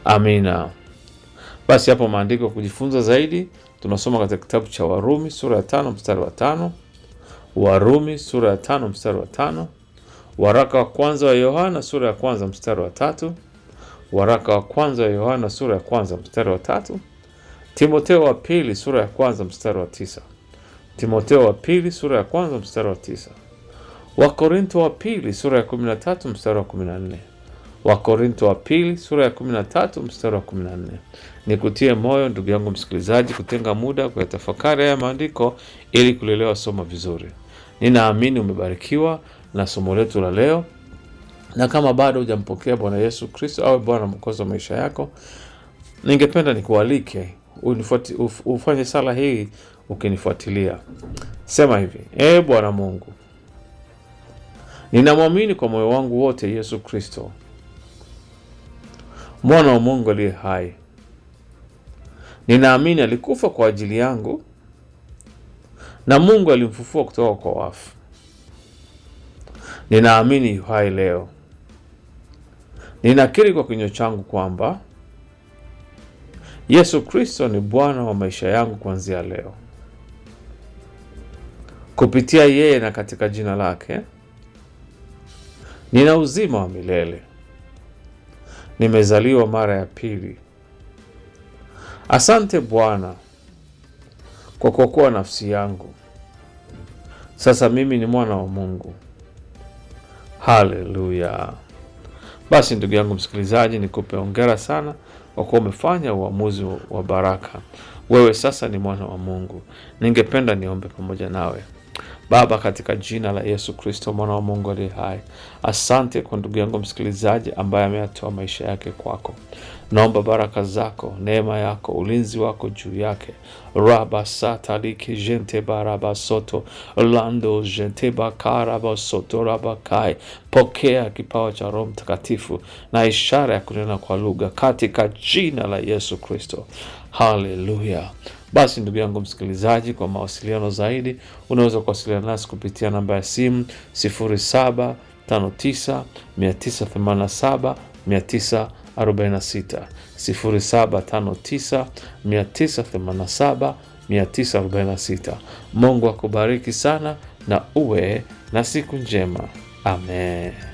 Amina. Basi hapo maandiko kujifunza zaidi tunasoma katika kitabu cha Warumi sura ya tano mstari wa tano Warumi sura ya tano mstari wa tano waraka wa kwanza wa Yohana sura ya kwanza mstari wa tatu waraka wa kwanza wa Yohana sura ya kwanza mstari wa tatu Timoteo wa pili sura ya kwanza mstari wa tisa Timoteo wa pili sura ya kwanza mstari wa tisa Wakorinto wa pili sura ya kumi na tatu mstari wa kumi na nne Wakorinto wa pili sura ya kumi na tatu mstari wa kumi na nne Nikutie moyo ndugu yangu msikilizaji, kutenga muda kuyatafakari haya maandiko ili kulielewa somo vizuri. Ninaamini umebarikiwa na somo letu la leo, na kama bado hujampokea Bwana Yesu Kristo awe Bwana mwokozi wa maisha yako, ningependa nikualike unifuati- uf- ufanye sala hii ukinifuatilia. Sema hivi: Ee Bwana Mungu, ninamwamini kwa moyo wangu wote Yesu Kristo mwana wa Mungu aliye hai. Ninaamini alikufa kwa ajili yangu na Mungu alimfufua kutoka kwa wafu. Ninaamini yu hai leo. Ninakiri kwa kinywa changu kwamba Yesu Kristo ni Bwana wa maisha yangu kuanzia leo. Kupitia yeye na katika jina lake nina uzima wa milele. Nimezaliwa mara ya pili. Asante Bwana kwa kuokoa nafsi yangu. Sasa mimi ni mwana wa Mungu. Haleluya! Basi ndugu yangu msikilizaji, nikupe hongera sana kwa kuwa umefanya uamuzi wa baraka. Wewe sasa ni mwana wa Mungu. Ningependa niombe pamoja nawe. Baba, katika jina la Yesu Kristo mwana wa Mungu aliye hai, asante kwa ndugu yangu msikilizaji ambaye ameyatoa maisha yake kwako. Naomba baraka zako, neema yako, ulinzi wako juu yake. raba sataliki jente baraba soto lando jente bakaraba soto rabakai. Pokea kipawa cha Roho Mtakatifu na ishara ya kunena kwa lugha katika jina la Yesu Kristo. Haleluya! Basi ndugu yangu msikilizaji, kwa mawasiliano zaidi unaweza kuwasiliana nasi kupitia namba ya simu 0759 987 946 0759 987 946. Mungu akubariki sana na uwe na siku njema. Amen.